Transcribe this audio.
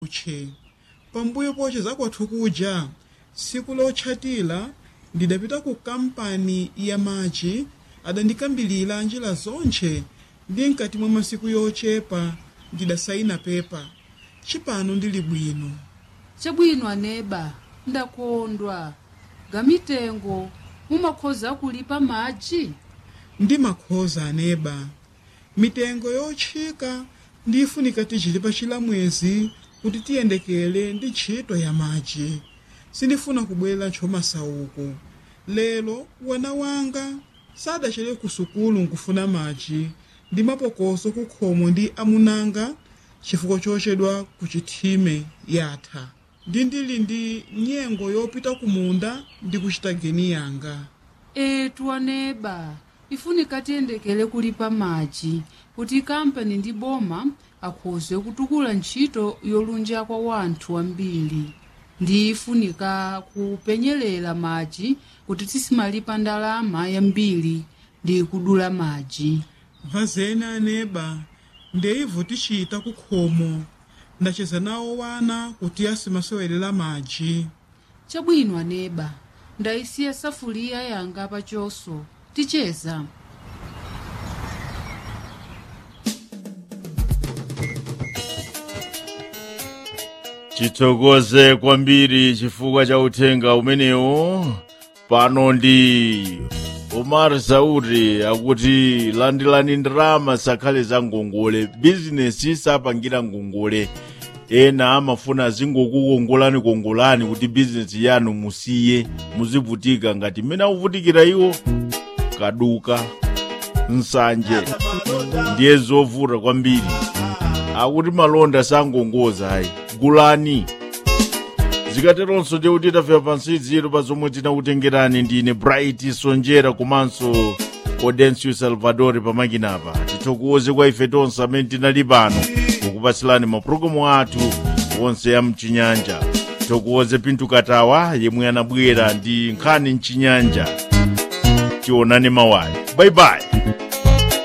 utche pambuyo poche zakwathu kuja tsiku lotchatira ndidapita ku kampani ya machi adandikambilira njira zonche ndi mkati mwa masiku yochepa ndidasayina pepa cipano ndili bwino chabwino aneba ndakondwa gamitengo mumakhoza kulipa madzi ndi makhoza aneba mitengo yotchika ndifunika tichilipa chilamwezi kuti tiyendekele ndi ntchito ya machi sindifuna kubwera ntchomasauko lero wana wanga sadachere ku sukulu nkufuna machi ndi mapokoso kukhomo ndi amunanga chifukwa chochedwa ku chithime yatha ndi ndili ndi nyengo yopita kumunda ndi kuchita geni yanga etu aneba ifunika tiyendekele kulipa madzi kuti kampani ndi boma akhoze kutukula ntchito yolunja kwa wanthu ambiri ndi ifunika kupenyelela madzi kuti tisimalipa ndalama yambiri ndi kudula madzi vazena aneba ndeivo tichita kukhomo ndacheza nawo wana kuti asimasewelera madzi chabwino aneba ndayisiya safuliya yanga pachoso ticheza tithokoze kwambiri chifukwa cha uthenga umenewu pano ndi omar sauri akuti landilani ndalama sakhale za ngongole bizinesi sapangira ngongole ena amafuna zingokukongolani kongolani kuti bizinesi yanu musiye muzivutika ngati mmene akuvutikira iwo kaduka nsanje ndiye zovuta kwambiri akuti malonda sangongoza ayi gulani zikateronso tekuti tafika pansi ziro pa zomwe tinakutengerani ndine bright sonjera komanso audencio salvador pamakinapa tithokoze kwa ife tonse amene tinali pano kukupatsirani mapulogalamu athu onse ya mchinyanja tithokoze pintu katawa yemwe anabwera ndi nkhani mchinyanja tionane mawa bye bye